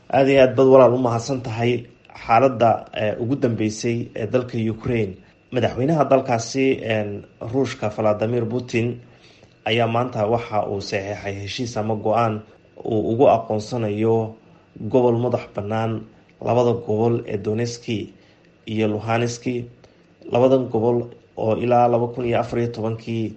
aada iyo aad bad walaal u mahadsan tahay xaaladda ugu dambeysay ee dalka ukraine madaxweynaha dalkaasi ruushka valadimir putin ayaa maanta waxa uu saxeexay heshiis ama go-aan uu ugu aqoonsanayo gobol madax bannaan labada gobol ee doneski iyo luhaniski labadan gobol oo ilaa laba kun iyo afar iyo tobankii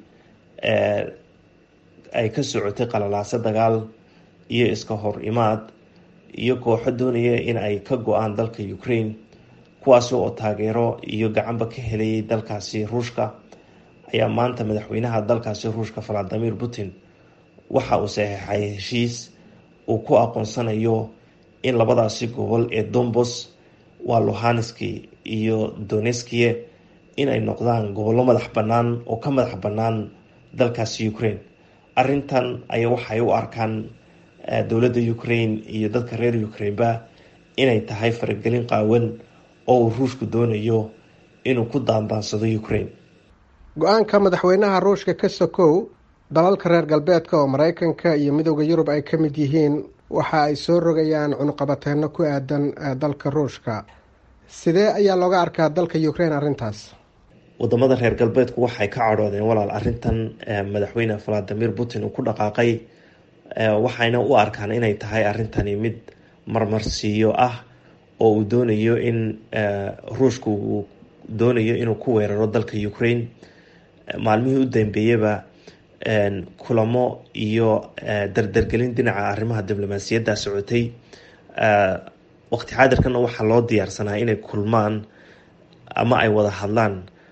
ay ka socotay qalalaase dagaal iyo iska hor imaad iyo kooxo doonaya in ay ka go-aan dalka ukraine kuwaasi oo taageero iyo gacanba ka helayay dalkaasi ruushka ayaa maanta madaxweynaha dalkaasi ruushka valadimir putin waxa uu saxeexay heshiis uu ku aqoonsanayo in labadaasi gobol ee dombos waa luhaniski iyo doneskiye inay noqdaan gobollo madax bannaan oo ka madax bannaan dalkaasi ukraine arrintan ayaa waxay u arkaan dowladda ukraine iyo dadka reer ukraineba inay tahay faragelin qaawan oo uu ruushku doonayo inuu ku daandaansado ukraine go-aanka madaxweynaha ruushka ka sokow dalalka reer galbeedka oo mareykanka iyo midooda yurub ay ka mid yihiin waxa ay soo rogayaan cunuqabateeno ku aadan dalka ruushka sidee ayaa looga arkaa dalka ukraine arrintaas wadamada reer galbeedku waxay ka cadhoodeen walaal arrintan madaxweyne valadimir putin uu ku dhaqaaqay waxayna u arkaan inay tahay arrintani mid marmarsiiyo ah oo uu doonayo in ruushku uu doonayo inuu ku weeraro dalka ukraine maalmihii u dambeeyaba kulamo iyo dardargelin dhinaca arrimaha diblomaasiyadda socotay waqti xaadirkana waxaa loo diyaarsanaa inay kulmaan ama ay wada hadlaan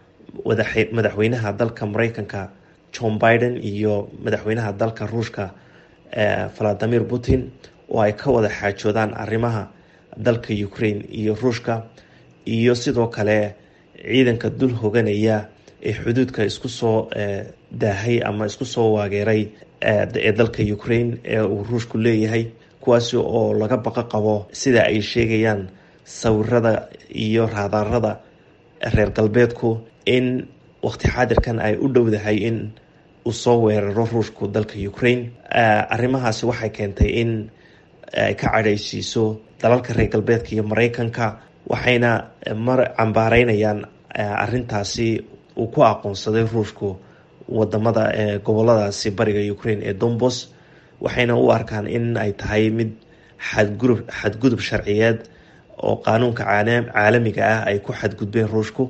madaxweynaha dalka mareykanka john biden iyo madaxweynaha dalka ruushka valadimir putin oo ay ka wada xaajoodaan arrimaha dalka ukraine iyo ruushka iyo sidoo kale ciidanka dul hoganaya ee xuduudka isku soo daahay ama isku soo waageeray ee dalka ukraine ee uu ruushku leeyahay kuwaasi oo laga baqo qabo sida ay sheegayaan sawirada iyo raadaarada reer galbeedku in waqti xaadirkan ay u dhowdahay in uu soo weeraro ruushku dalka ukraine arrimahaasi waxay keentay in ay ka cadhaysiiso dalalka reer galbeedka iyo mareykanka waxayna mar cambaareynayaan arrintaasi uu ku aqoonsaday ruushku wadamada goboladaasi bariga ukraine ee dombos waxayna u arkaan in ay tahay mid xadgurub xadgudub sharciyeed oo qaanuunka caalamiga ah ay ku xadgudbeen ruushku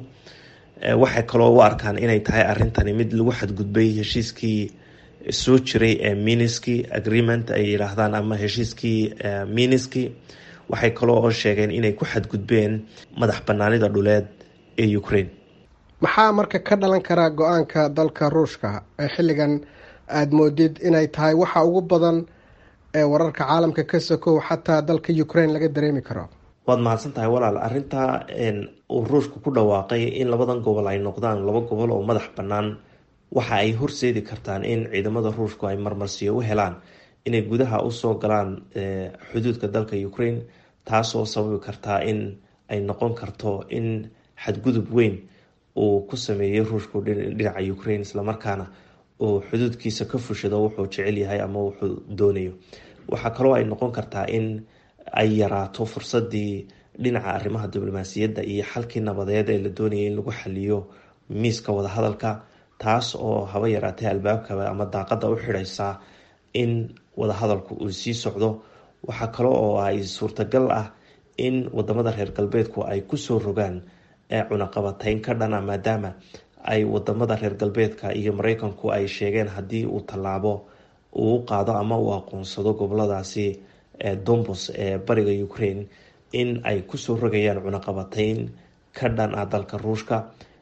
waxay kaloo u arkaan inay tahay arrintani mid lagu xadgudbay heshiiskii soo jiray ee miniski agreement ay yidhaahdaan ama heshiiskii miniski waxay kaloo oo sheegeen inay ku xadgudbeen madax banaanida dhuleed ee ukraine maxaa marka ka dhalan karaa go-aanka dalka ruushka ee xilligan aada moodid inay tahay waxa ugu badan ee wararka caalamka ka sokow xataa dalka ukraine laga dareemi karo waad mahadsan tahay walaal arrinta uu ruushku ku dhawaaqay in labadan gobol ay noqdaan laba gobol oo madax bannaan waxa ay horseedi kartaan in ciidamada ruushku ay marmarsiyo u helaan inay gudaha usoo galaan xuduudka dalka ukraine taasoo sababi kartaa in ay noqon karto in xadgudub weyn uu ku sameeyey ruushku dhinaca ukraine islamarkaana uu xuduudkiisa ka fushado wuxuu jecel yahay ama wuxuu doonayo waxaa kaloo ay noqon kartaa in ay yaraato fursadii dhinaca arrimaha diblomaasiyadda iyo xalkii nabadeed ee la doonayay in lagu xaliyo miiska wadahadalka taas oo haba yaraatay albaabka ama daaqada u xidhaysa in wadahadalku uu sii socdo waxaa kale oo ay suurtagal ah in wadamada reer galbeedku ay kusoo rogaan cunaqabateyn ka dhana maadaama ay wadamada reer galbeedka iyo mareykanku ay sheegeen haddii uu tallaabo uu u qaado ama uu aqoonsado goboladaasi dombos ee bariga ukraine in ay kusoo rogayaan cunaqabateyn ka dhan ah dalka ruushka